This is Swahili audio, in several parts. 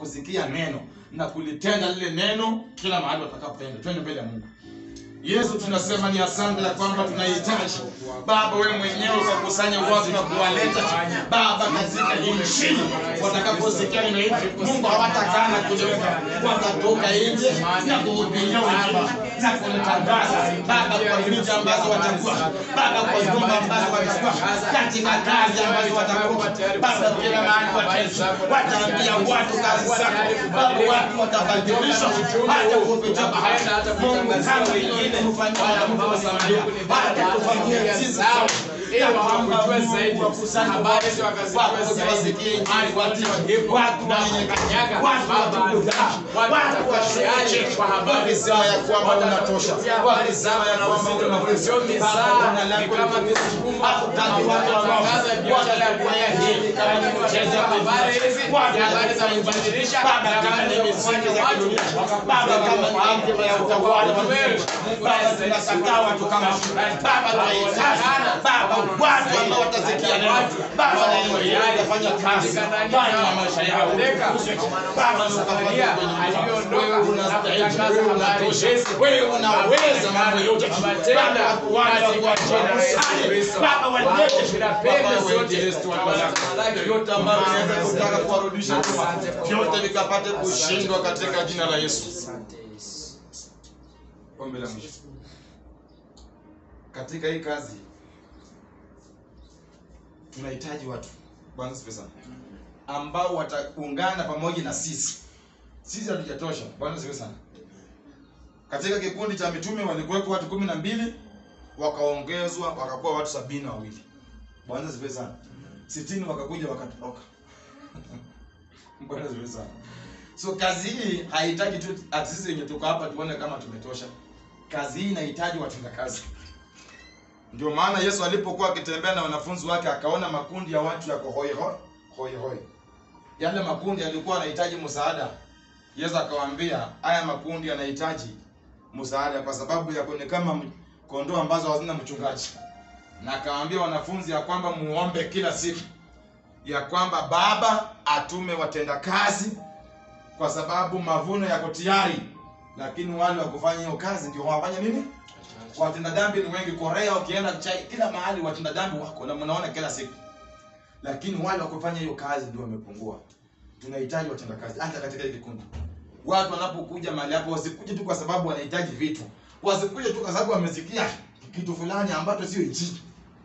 kusikia neno na kulitenda lile neno kila mahali watakapoenda. Twende mbele ya Mungu. Yesu, tunasema ni asante ya kwamba tunahitaji Baba, wewe mwenyewe ukakusanya watu na kuwaleta Baba katika injili. Watakaposikia neno hili, Mungu hawatakaa na kuliweka, watatoka nje na kuhubiria wengine na kulitangaza Baba kwa miji ambazo watakuwa Baba, kwa nyumba ambazo watakuwa katika kazi ambazo watakuwa Baba, kila mahali wataenda, wataambia watu kazi zako Baba, watu watabadilishwa hata kupitia bahari. Mungu kama ile kufanyia mwanamke wa Samaria, hata kufanyia sisi ili wakujue zaidi habari za wakazijue zaidi hadi watu wajibu watu na wenye kukanyaga watu baba watukuzaji, watu watu watafashiaje kwa habari wakisema ya kwamba unatosha, wakisema ya kwamba unaweza. sio Baba, mizaa jina lako ni kama litukuzwe. misukuma Hatutaki watu ambao Tangaza biashara ya watakuwa dunia hii hivi kama ni mchezo wa habari hizi Watu ni habari za watakuwa kubadilisha Baba, ni kama habari ni za misingi kufanya za watu kidunia. Baba, kama ni hekima ya utawala wa Wewe, Mungu. Mungu Baba, anaweza tunakataa watu kama Baba, tunahitaji Baba, watu ambao watasikia neno. Baba, na neno hili litafanya kazi ndani ya maisha yao. Baba, Samaria aliondoka wewe na unastahili, kutangaza wewe habari unatosha, hizi. wewe unaweza mambo yote. Baba, Baba, tenda watu wale katika wakuachie jina la Yesu kusali. Kristo. Baba, walete Bila Baba, pembe wewe zote. injilisti wa baraka. Vyote ambavyo vinaweza kutaka kuwarudisha nyuma, vyote vikapate kushindwa katika jina la Yesu. Ombi la mwisho katika hii kazi tunahitaji watu Bwana asifiwe sana ambao wataungana pamoja na sisi. Sisi hatujatosha. Bwana asifiwe sana. Katika kikundi cha mitume walikuwepo watu kumi na mbili wakaongezwa wakakuwa watu sabini na wawili. Bwana asifiwe sana. Sitini wakakuja wakatoroka. Bwana asifiwe sana. So kazi hii haihitaji tu ati sisi wenye tuko hapa tuone kama tumetosha. Kazi hii inahitaji watenda kazi. Ndio maana Yesu alipokuwa akitembea na wanafunzi wake akaona makundi ya watu yako hoi hoi hoi hoi. Yale makundi yalikuwa yanahitaji msaada. Yesu akawaambia haya makundi yanahitaji msaada kwa sababu ya ni kama m- kondoo ambazo hazina mchungaji. Na akawaambia wanafunzi ya kwamba muombe kila siku ya kwamba Baba atume watendakazi kwa sababu mavuno yako tayari, lakini wale wa kufanya hiyo kazi ndio wafanya nini? Watenda dhambi ni wengi. Korea ukienda chai, kila mahali watenda dhambi wako na mnaona kila siku, lakini wale wa kufanya hiyo kazi ndio wamepungua. Tunahitaji watenda kazi hata katika hili kikundi. Watu wanapokuja mahali hapo wasikuje tu kwa sababu wanahitaji vitu, wasikuje tu kwa sababu wamesikia kitu fulani ambacho sio injili.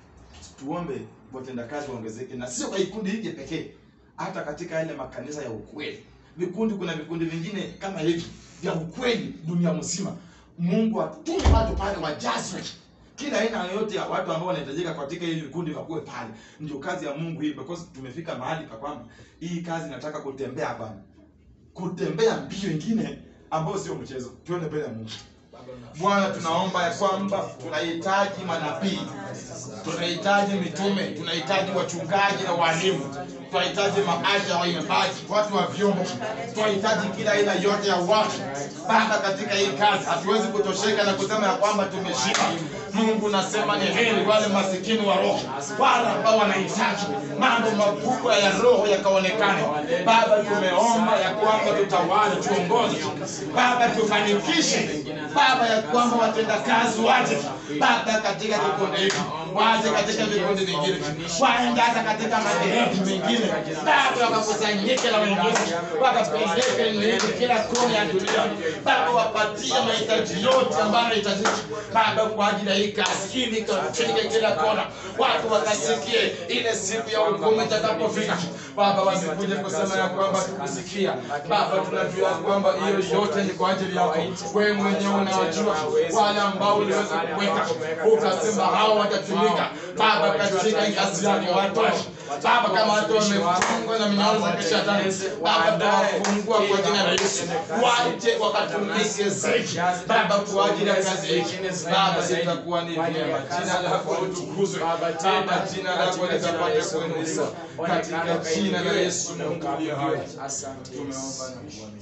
Tuombe watendakazi waongezeke, na sio kwa kikundi hiki pekee, hata katika yale makanisa ya ukweli. Vikundi, kuna vikundi vingine kama hivi vya ukweli dunia mzima. Mungu atume watu pale wajazwe, kila aina yoyote ya watu ambao wanahitajika katika hili vikundi wakuwe pale. Ndio kazi ya Mungu hii, because tumefika mahali pa kwamba hii kazi inataka kutembea bana, kutembea mbio ingine ambayo sio mchezo. Tuende mbele ya Mungu. Bwana, tunaomba ya kwamba tunahitaji manabii, tunahitaji mitume, tunahitaji wachungaji na walimu, tunahitaji maaja waimbaji, watu wa vyombo, tunahitaji kila aina yote ya watu Baba katika hii kazi. Hatuwezi kutosheka na kusema ya kwamba tumeshiba. Mungu nasema ni heri wale masikini wa roho, wale ambao wanahitaji mambo makubwa ya roho yakaonekane. Baba, tumeomba ya kwamba tutawale, tuongoze Baba, tufanikishe Baba, ya kwamba watendakazi waje Baba katika kikundi hiki, waje katika vikundi vingine, waende hata katika madhehebu mengine Baba, wakakusanyike na wengine, wakapeleke nini kila kona ya dunia Baba, wapatie mahitaji yote ambayo yanahitajika Baba kwa ajili ya hii kazi, ili ikafike kila kona, watu wakasikie ile siku ya hukumu itakapofika. Baba, wasikuja kusema ya kwamba tukusikia. Baba, tunajua kwamba hiyo yote ni kwa ajili yako wewe mwenyewe unawajua wale ambao uliweza kuweka, ukasema hao watatumika Baba katika hii kazi yako, watosha Baba, kama watu wamefungwa na minyororo za kishetani, Baba tawafungua kwa jina la Yesu, waje wakatumike zaidi Baba kwa ajili ya kazi hii. Baba, itakuwa ni vyema, jina lako litukuzwe, Baba, jina lako likapate kuinuliwa katika jina la Yesu Mungu aliye hai. Tumeomba na kuamini.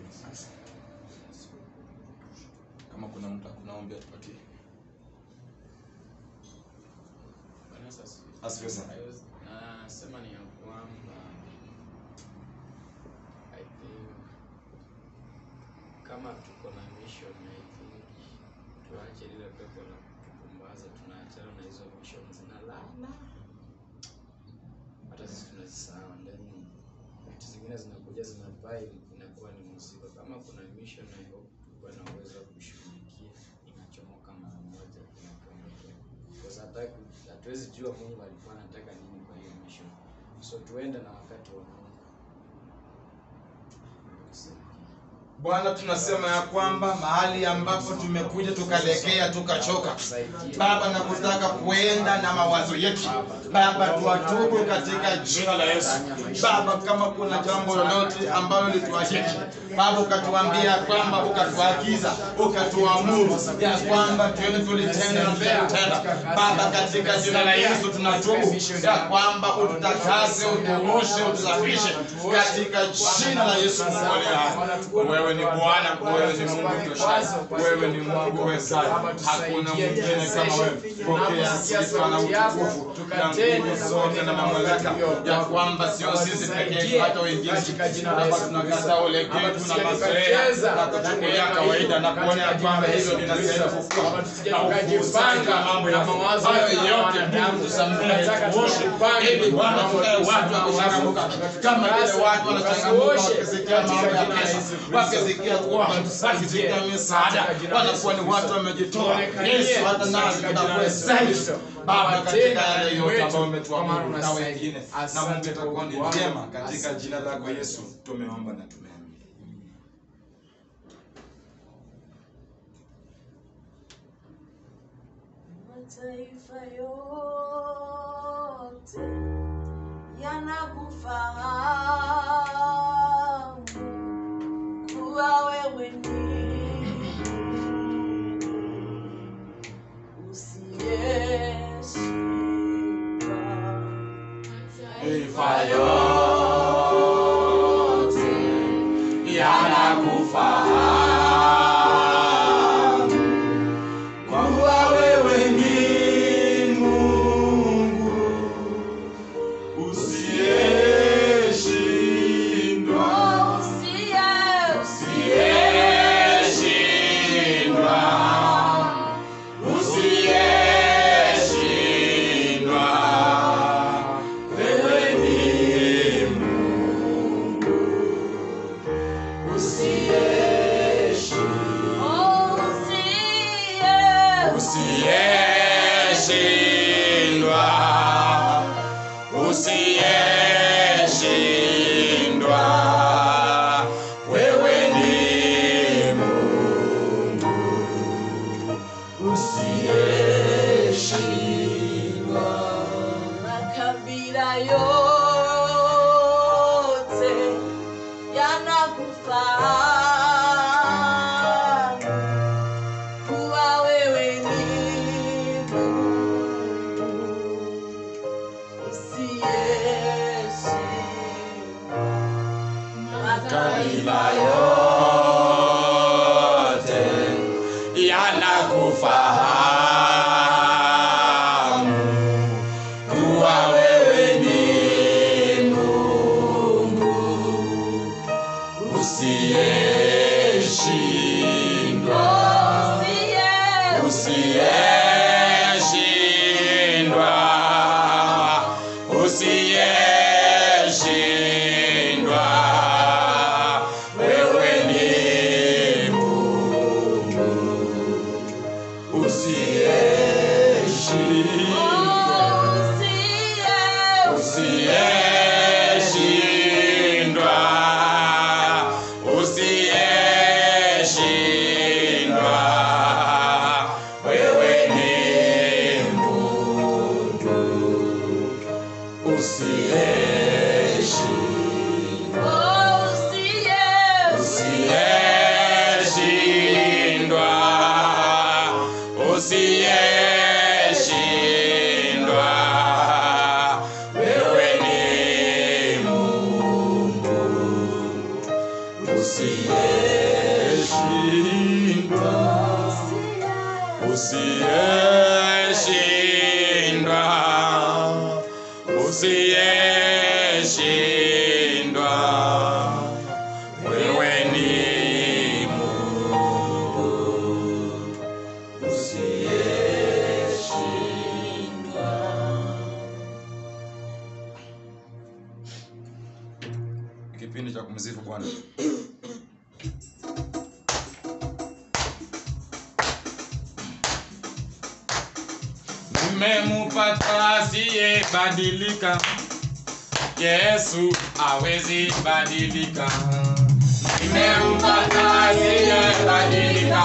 Kama kuna mtu akunaombea tupatie. Asifiwe sana. Nasema ni ya kwamba I think kama tuko na mission I think tuache lile pepo la kutupumbaza, tunaachana na hizo mission zina laana, hata sisi tunazisahau, then vitu zingine zinakuja zina vibe, inakuwa ni mzigo. Kama kuna mission, I hope tukuwa na uwezo wa kushughulikia, inachomoka mara moja, inakuondokea because hataki, hatuwezi jua Mungu alikuwa anataka nini kwa hiyo mission, so tuende na wakati wa Mungu. Bwana, tunasema ya kwamba mahali ambapo tumekuja tukalekea tukachoka, Baba, na kutaka kuenda na mawazo yetu Baba, tuwatubu katika jina la Yesu. Baba, kama kuna jambo lolote ambalo lituashiki Baba, ukatuambia kwamba, ukatuagiza, ukatuamuru ya kwamba tuende tulitende na tutatenda. Baba, katika jina la Yesu tunatubu ya kwamba ututakase, utuoshe, utusafishe katika jina la Yesu. Mungu aliye hai. Wewe ni Bwana, wewe ni Mungu toshaye, wewe ni Mungu wezaye, hakuna mwingine kama wewe. Pokea sifa na utukufu na nguvu zote na mamlaka, ya kwamba sio sisi peke yetu, hata wengine Baba, tunakata ulegevu na mazoea na kuchukulia kawaida na kuona ya kwamba hivyo vinastahili kukua na ukujipanga mambo ya mawazo hayo yote. Mungu tusamehe, tuoshe, ili Bwana tukae watu wa kuchangamuka kama vile watu wanachangamuka wakisikia mambo ya pesa, wakisikia kuomba, wakisikia misaada, wanakuwa ni watu wamejitoa. Yesu, hata nasi tutakuwa zaidi Baba, katika yale yote ambayo umetuamuru na wengine, na Mungu itakuwa ni njema. Katika jina lako Yesu tumeomba na tumeamini. Mataifa yote yanakufahamu kuwa wewe ni Mungu usiyeshindwa. Mataifa yote yanakufahamu kuwa wewe ni Mungu usiyeshindwa, usiyeshindwa, usiyeshindwa. Wewe ni Mungu usiyeshindwa, usiyeshindwa, usiyeshindwa. Wewe ni Mungu usiyeshindwa. Makabila yote yanakufahamu kuwa wewe ni Mungu usiyeshindwa. Kabila yote yanakufahamu kuwa wewe ni Mungu usiyeshindwa, usiyeshindwa, usiyeshindwa. Wewe ni Mungu usiyeshindwa, usiyeshindwa, usiyeshindwa. Wewe ni Mungu usiyeshindwa, usiyeshindwa, usiyeshindwa. Wewe ni Mungu usiyeshindwa, usiyeshindwa, usiyeshindwa. Wewe ni Mungu kumsifu Bwana. Nimempata asiyebadilika, Yesu hawezi badilika. Nimempata asiyebadilika,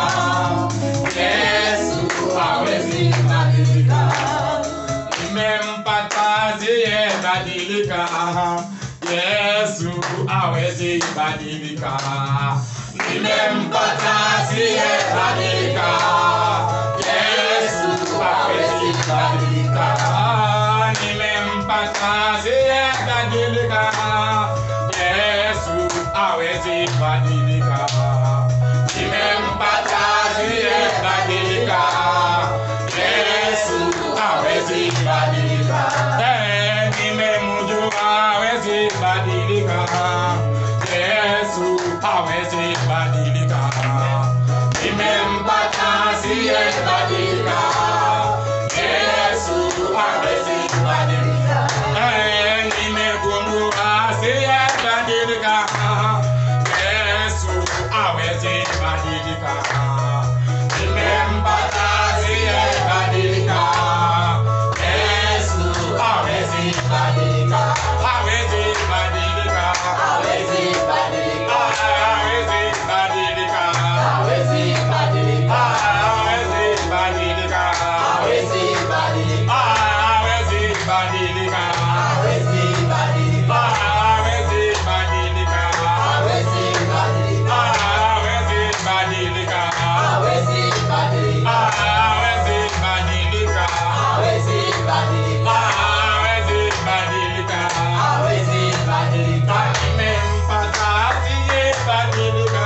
Yesu hawezi badilika. Nimempata asiyebadilika, Yesu hawezi badilika. Nimempata asiyebadilika, Yesu hawezi badilika. Nimempata asiyebadilika, Yesu hawezi badilika. Nimempata asiyebadilika, Yesu hawezi badilika. Eh, nimemjua hawezi badilika, Yesu hawezi badilika. Nimempata asiyebadilika, Yesu hawezi badilika. Eh, nimegundua asiyebadilika, Yesu hawezi badilika. Nimempata asiyebadilika, Yesu hawezi badilika. Hawezi badilika. Hawezi badilika. Hawezi badilika. Hawezi badilika. Hawezi badilika. Hawezi badilika. Hawezi badilika. Hawezi badilika. Hawezi badilika. Hawezi badilika. Hawezi badilika. Hawezi badilika. Hawezi badilika. Hawezi badilika. Hawezi badilika. Hawezi badilika. Nimempata asiyebadilika.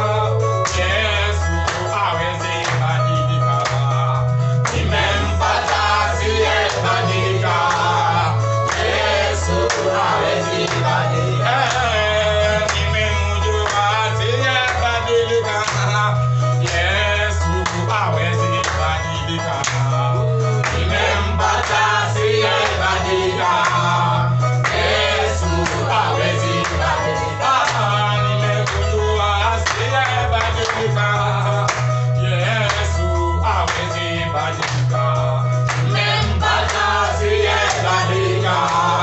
Yesu hawezi badilika. Nimempata asiyebadilika. Yesu hawezi badilika. Eh, nimemjua asiyebadilika. Yesu hawezi badilika. Nimempata asiyebadilika. Yesu hawezi badilika. Nimegundua asiyebadilika. Yesu hawezi badilika. Nimempata asiyebadilika.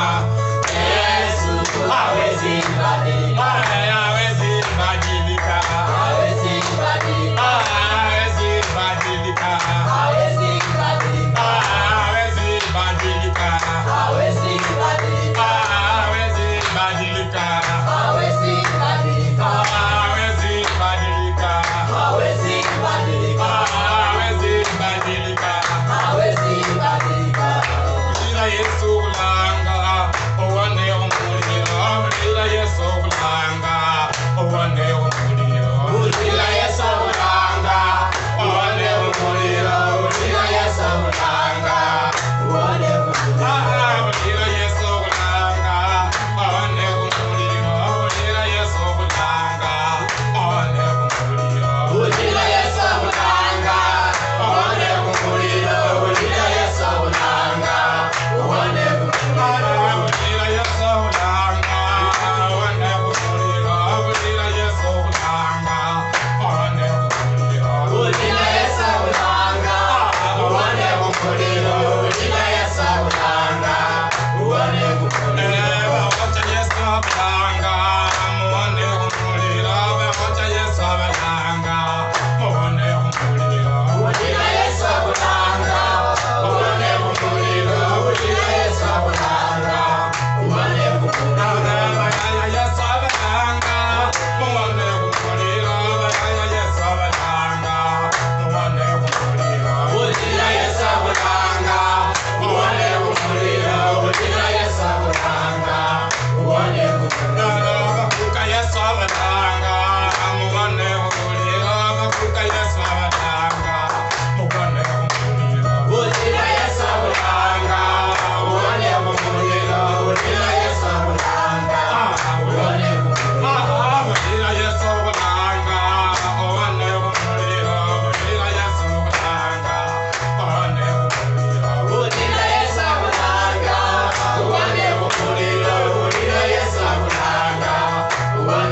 Yesu hawezi badilika. Hawezi badilika. Hawezi badilika. Hawezi badilika. Hawezi badilika. Hawezi badilika. Hawezi badilika. Hawezi badilika. Hawezi badilika. Hawezi badilika. Hawezi badilika. Hawezi badilika. Hawezi badilika. Ila Yesu ulanga, uone umuliro. Ila Yesu ulanga, uone umuliro. Ila Yesu ulanga, uone umuliro. Ila Yesu ulanga, uone umuliro. Ila Yesu ulanga, uone umuliro. Ila Yesu ulanga, uone umuliro. Ila Yesu ulanga, uone umuliro. Ila Yesu ulanga, uone umuliro. Ila Yesu ulanga, uone umuliro. Ila Yesu ulanga, uone umuliro. Ila Yesu ulanga, uone umuliro. Ila Yesu ulanga, uone umuliro. Wacha Yesu ulanga, muone umuliro. Wacha Yesu ulanga, muone umuliro. Ila Yesu ulanga, uone umuliro. Ila Yesu ulanga, uone umuliro. Ila Yesu ulanga, muone umuliro. Ila Yesu ulanga, muone umuliro. Ila Yesu ulanga, muone umuliro. Ila Yesu ulanga, muone umuliro. Bakuka Yesu ulanga, muone umuliro. Bakuka Yesu ulanga, muone umuliro. Ila Yesu ulanga, muone umuliro. Ila Yesu ulanga, muone umuliro. Ila Yesu ulanga, muone umuliro. Ila Yesu ulanga, muone umuliro. Ila Yesu ulanga, muone umuliro. Ila Yesu ulanga, muone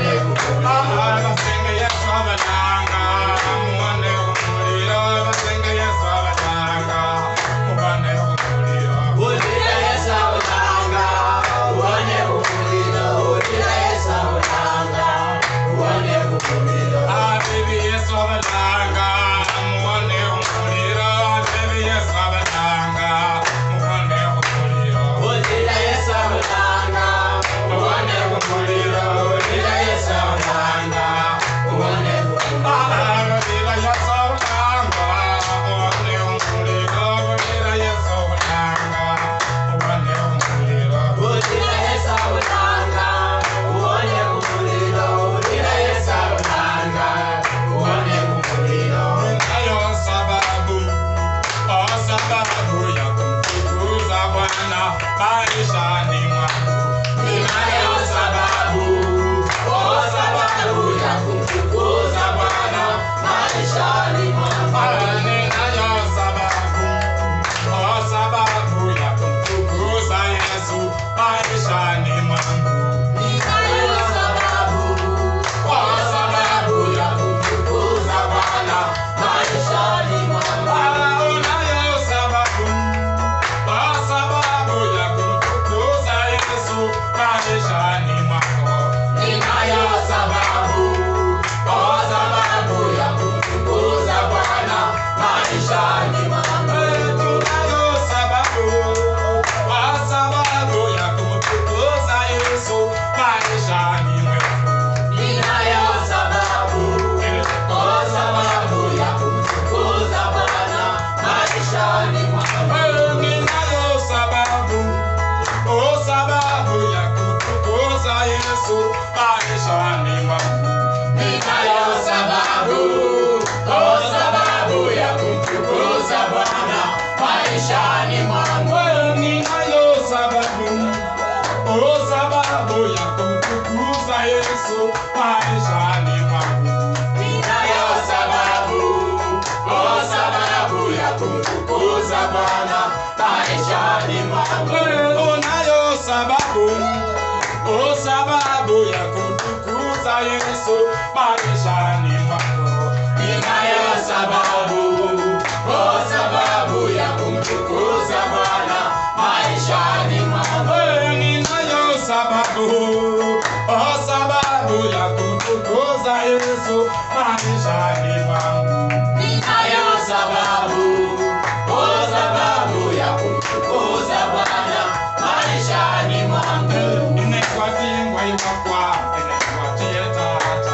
sababu, oh sababu ya kumtukuza Bwana maishani mwangu. Wewe ninayo sababu, oh sababu ya kumtukuza Yesu maishani mwangu. Ninayo sababu, oh sababu ya kumtukuza Bwana maishani mwangu. Wewe unayo sababu, oh sababu ya kumtukuza Yesu maishani mwangu. Ninayo sababu, oh sababu ya kumtukuza Bwana maishani mwangu. Wewe ninayo sababu, oh sababu ya kumtukuza Yesu maishani mwangu. Ninayo sababu, oh sababu ya kumtukuza Bwana maishani mwangu. Nimefuatia ngwai wakwa, nimefuatia tata.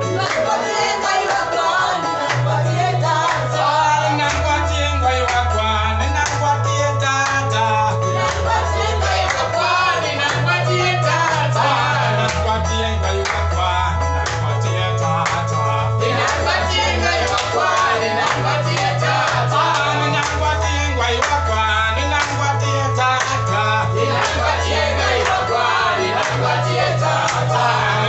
Ninafuatia ngwai wakwa, ninafuatia tata. Ninafuatia ngwai wakwa, ninafuatia tata. Ninafuatia ngwai wakwa, ninafuatia tata. Ninafuatia ngwai wakwa, ninafuatia tata. Ninafuatia ngwai wakwa, ninafuatia tata. Ninafuatia ngwai wakwa, ninafuatia tata.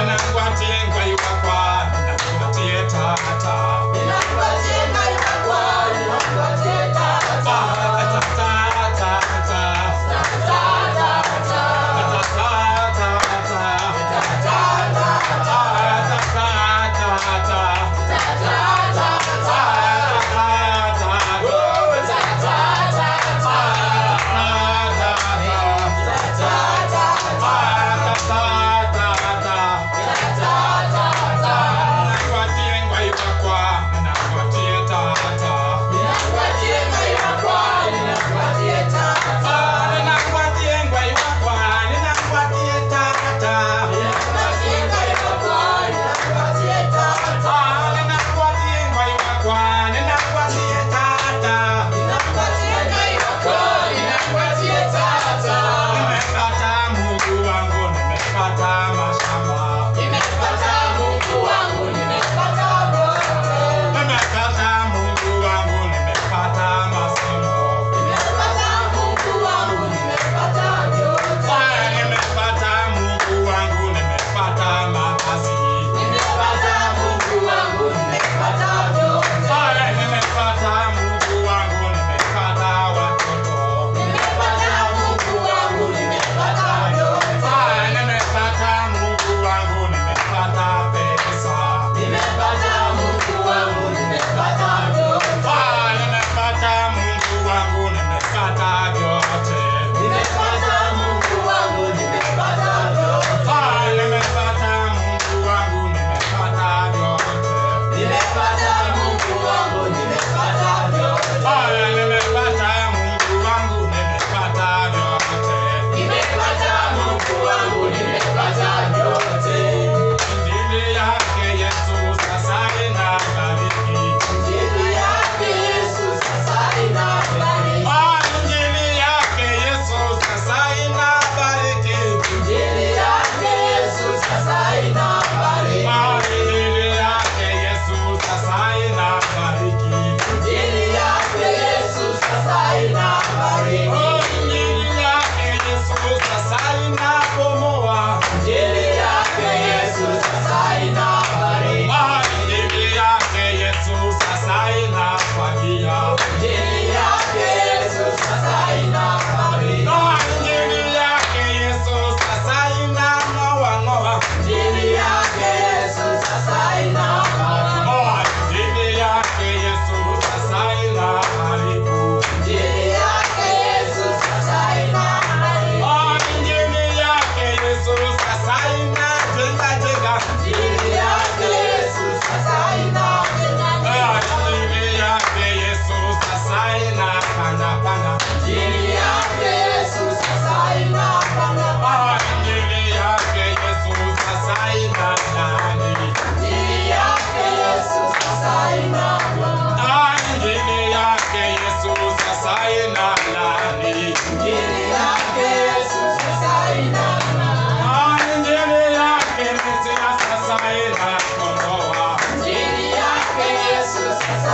Nimepata Mungu wangu, nimepata mashamba. Nimepata Mungu wangu, nimepata masomo. Haya, nimepata Mungu wangu, nimepata makazi. Haya, nimepata Mungu wangu, nimepata watoto. Haya, nimepata Mungu wangu, nimepata pesa. Haya, nimepata Mungu wangu, nimepata vyote. Haya, nimepata Mungu wangu, nimepata vyote. Haya, nimepata Mungu wangu, nimepata vyote. Haya, nimepata Mungu wangu, nimepata vyote. Haya, nimepata Mungu wangu, nimepata Injili yake Yesu sasa inabariki. Ah, Injili yake Yesu sasa inabariki. Ah, Injili yake Yesu sasa inabariki. Oh, Injili yake Yesu sasa inabomoa. Ah, Injili yake Yesu sasa inafagia. Ah, Injili yake Yesu sasa inafagia. Ah, Injili yake Yesu sasa inang'oa-ng'oa. Ah, Injili yake Yesu sasa inafanya-fanya. Ah, Injili yake Yesu sasa inaharibu. Ah, Injili yake Yesu sasa inaharibu. Ah, Injili yake Yesu sasa inajenga-jenga. Ah, Injili yake Yesu sasa inapanda-panda. Ah, Injili yake Yesu sasa inalaani. Ah, Injili yake Yesu sasa inalaani. Ah, Injili yake Yesu sasa inalaani. Ah, Injili yake Mesia sasa inakomboa.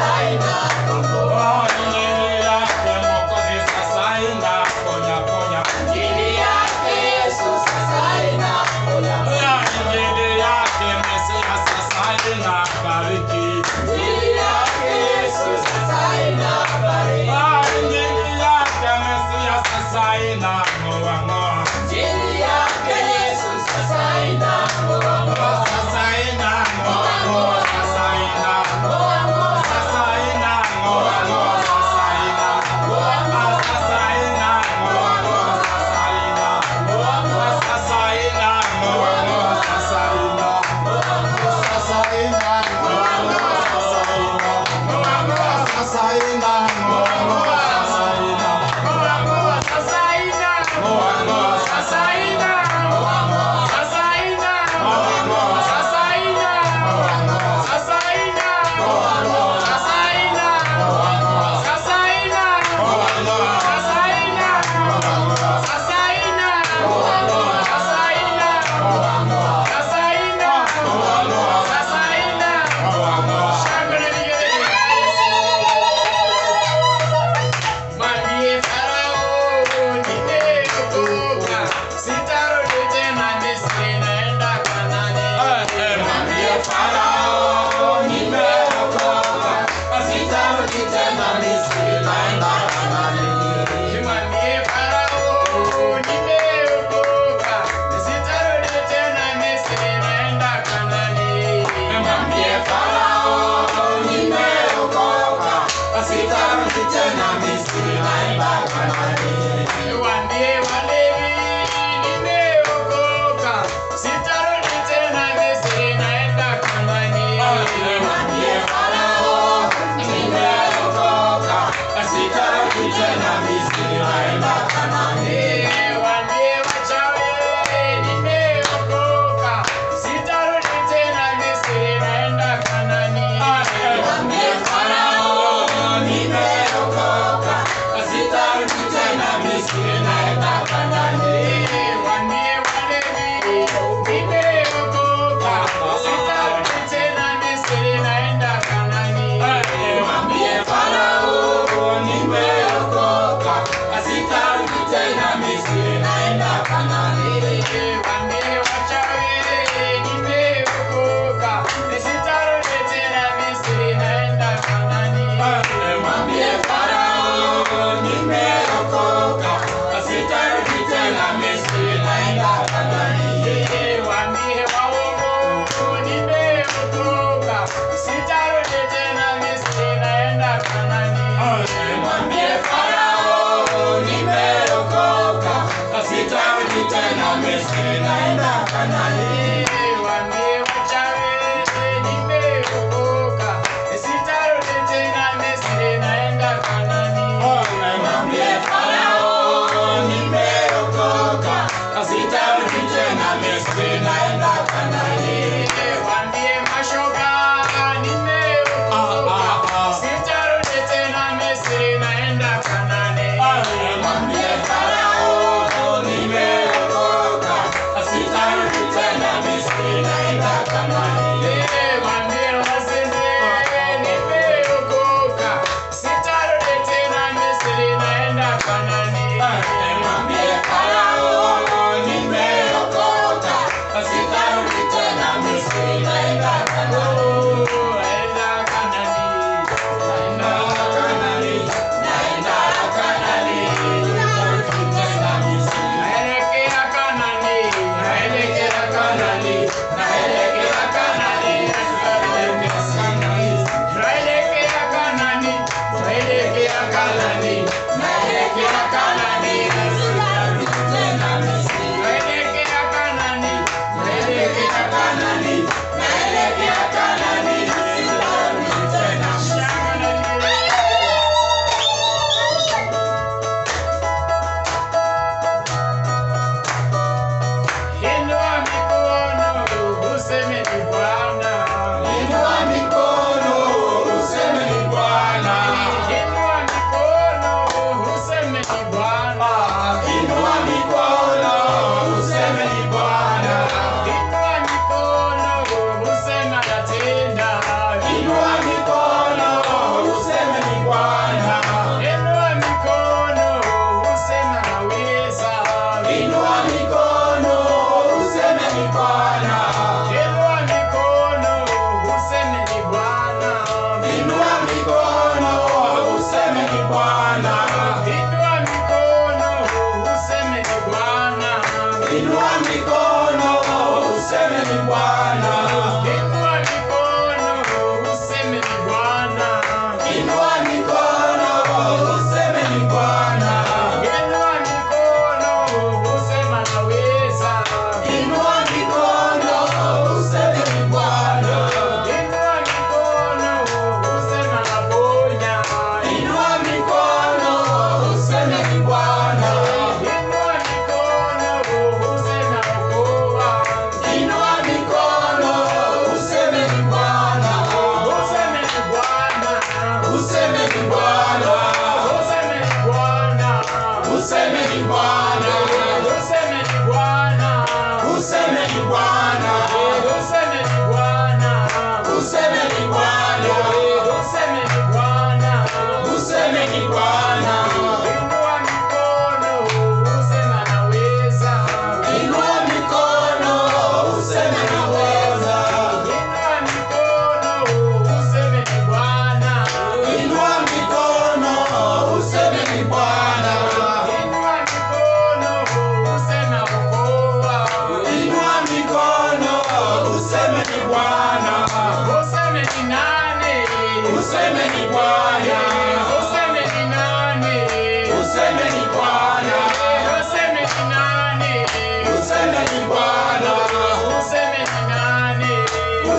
Nimeokoka,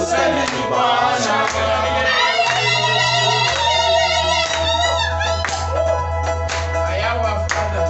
Semeni Bwana. I am a father.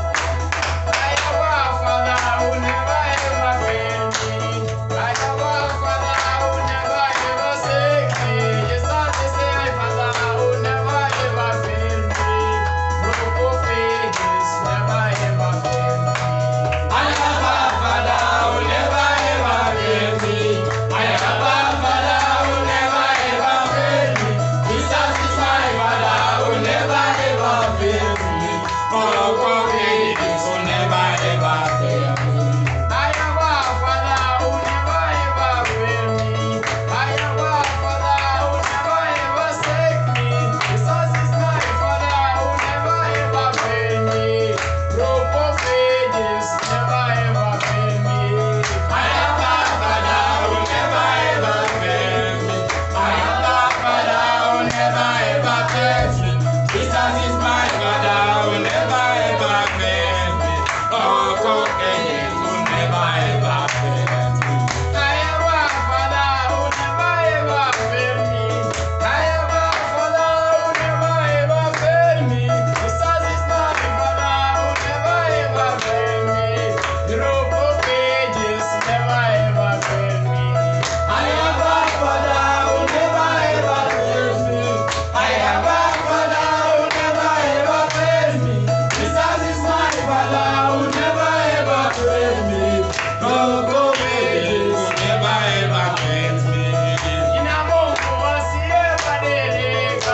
I am a father who never ever failed me. I am a father who never ever forsake me. Yes, I say I father who never ever failed me. Broke of ages never ever failed me. I have a father who never ever failed me. I have a father who never ever failed me. Jesus is my father who never ever failed me. Oh, God, he is who never ever failed me. I am a father who never ever failed me. I am a father who never ever forsake me. Jesus is my father who never ever failed me. Rope of ages never ever failed me. I have a father who never ever failed me. I have a father who never ever failed me. Jesus is my father who never ever failed me. Oh, God, he is who never ever failed me. I am a father who never ever failed me. I am a father who never ever failed me. Jesus is my father who never ever failed me. The rope of ages never ever failed me. I have a father who never ever failed me. I have a father who never ever failed me. Jesus is my father who never ever failed me. Oh, go ages who never ever failed me. Nina Mungu asiyebadilika.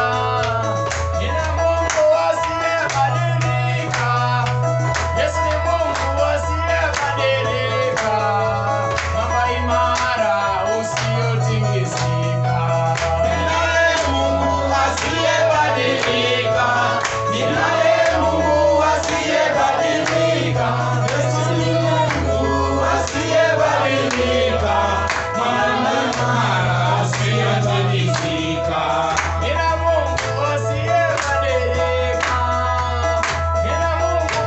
Nina Mungu asiyebadilika. Yesu ni Mungu asiyebadilika. Mwamba imara usiotingizika. Ninaye Mungu asiyebadilika. Ninaye Mungu asiyebadilika. Yesu ni Mungu asiyebadilika. Mwana imara asiyetikisika. Nina Mungu asiyebadilika. Nina Mungu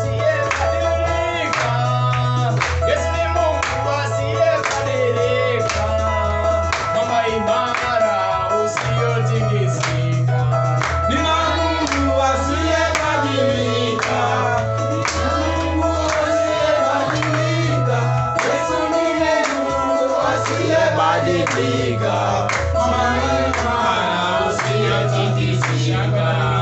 asiyebadilika. Yesu ni Mungu asiyebadilika. Mwamba imara usiotingizika. Nina Mungu asiyebadilika. Nina Mungu asiyebadilika. Yesu ni Mungu asiyebadilika. Mwana imara asiyetikisika.